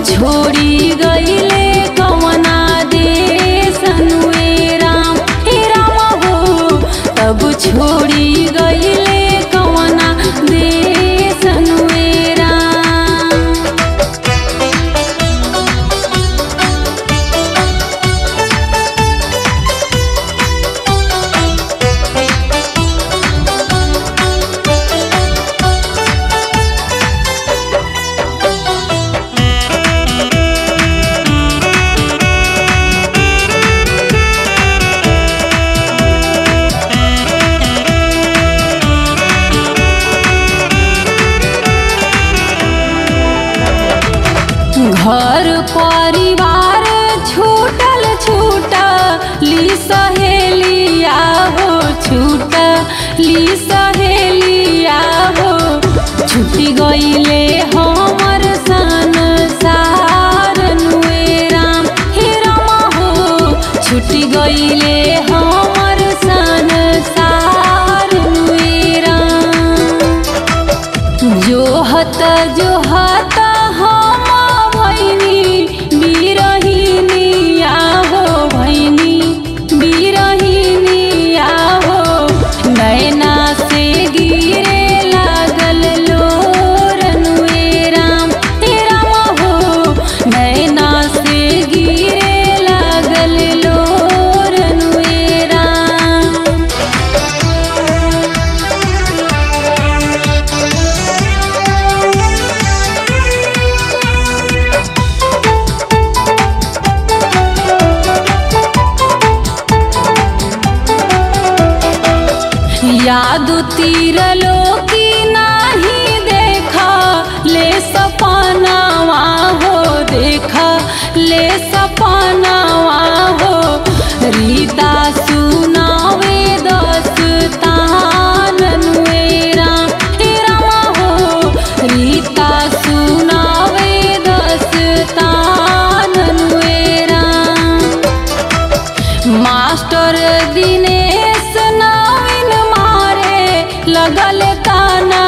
छोड़ी गईले कवना देश अनुए राम हे राम हो तब छोड़ी गईले कवना देश अनुए राम घर परिवार छूटल छूटली सहेलिया हो छूटली सहेलिया हो छुटी गईले हमर सन सारनुए राम हे राम हो छुटी गईले हमर सन सारनुए राम जोहत जोहत हम भैनी बिरहिनिया हो भैनी बिरहिनिया हो नैना से गिरे लागल लोरनुए राम हे राम हो नैना से गिरे लागल लोरनुए राम याद तीरलो की नाही देखा ले सपनावा हो देखा ले सपनावा हो रीता सुनावे दस्तान राम हे राम हो रीता सुनावे दस्तान राम मास्टर दिनेश नवीन मारे लगल ताना